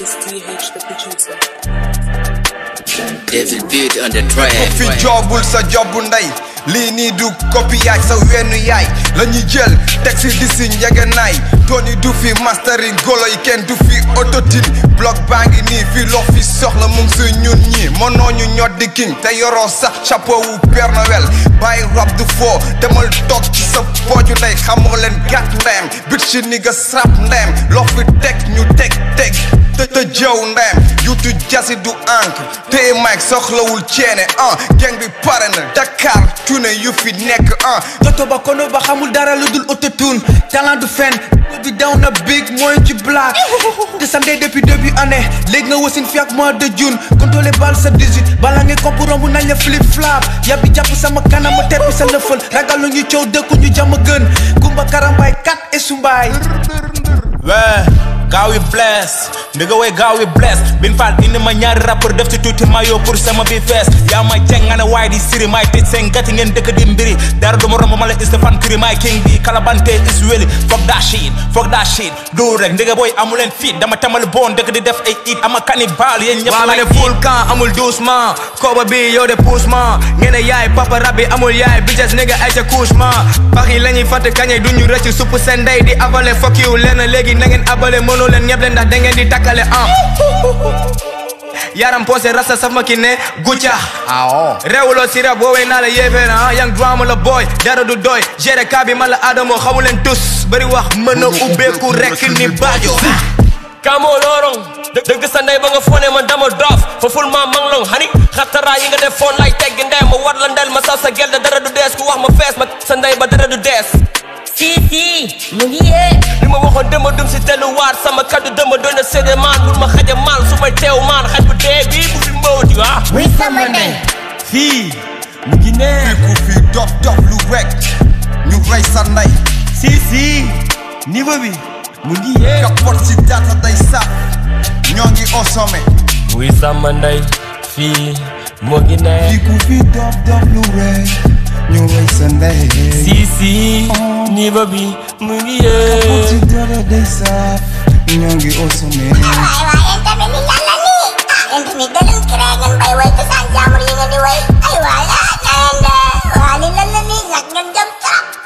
is TH the producer. Devil beat on the track. fi joobul sa jobbu ndey lii nii du copiage sa wennu yaay la ñuy jël teg si di si njëgënaay Tony du fi mastering golo yi kenn du fi autotune block baa ngi nii fi loo fi soxla mu ngi si ñun ñi mënoo ñu ñot di king te yoroo sax chapeau wu Père Noël bàyyi rab du foo demal toog ci sa pooju ndey xamoo leen gàtt ndeyam bit si ni nga srap ndeyam loo fi teg ñu teg teg te te jëw ndeyam yutu jasi du encre téye mic soxlawul ceene ah geng bi pare na Dakar tune yu fi nekk ah Toto ba kono ba xamul dara lu dul autotune talent du fen bi daw na big mooy ci black te samedi depuis début année léegi nga wasin fi ak mois de june contrôlé bal sa 18 bala ngay kopp romb nañ la flip flap yàbbi jàpp sama kanam ma teppi sa lëfal ragalu ñu coow dëkku ñu jàmm gën kumba karambaay kat et sumbaay Ouais, gaaw yi bless ndiga way gaaw yi bless bin faal indi ma ñaari rappeur def ci tuuti mayo pour sama bi fees yaa may ceng nga ne waaye di siri may tëj seen gati ngeen dëkk di mbiri dara du ma romb ma la Stéphane Kiri may king bi kalabante is weli fuck that shit fuck that shit du rek ndiga boy amuleen fit dama tamal bon dëkk di def ay it ama cannibal yéen ñëpp waa ma lay ne full camp amul doucement kooba bi yow de poussement ngeen ne yaay papa rabbi amul yaay bitches nigga ay ca couchement pax yi la ñuy fàtte kañe du ñu rëcc supp seen ndey di avale fuck you leen léegi na ngeen abale mënoo leen ñëpp leen ndax da ngeen di takkale ah yaram posé rasta saf ma ki ne gucca réewuloo si rab woowee naa la yéefee na ah yang drama la boy dara du doy géré kaa bi man la adamo xamu leen tus bëri wax mën a ubbeeku rek ni baajo kamoo loorong dë- dëgg sa ndey ba nga fone man dama doof fa ful ma mang long hani xattaraa yi nga def foon lay teggi ndey ma war la ndel ma saw sa gel da dara du dees ku wax ma fees ma sa ndey ba dara du dees si si mu ngi yee li ma waxoon dama dum si delluwaat sama kaddu dama doon na séddee maan bul ma xaja maan su may teew maan xaj bu dee bii bu fi mbawti ah Wuy sama ndey fii mu ngi ne fi ku fi dof dof lu rek ñu rey sa ndey si si niveau bi mu ngi yee kapot si data day saf ñoo ngi au sommet wuy sama ndey fii mu ngi ne fi ku fi dof dof lu rek ñu rey sa ndey si si niveau bi mu ngi kapot yee si data day saf ñoo ngi au sommet waay waay yéen tamit ni lan la nii ah yéen tamit da leen créé ngeen bay way te saan jaamur yi ngeen di way ay waay ah na ngeen de waa li lan la nii ñàkk ngeen jëm trop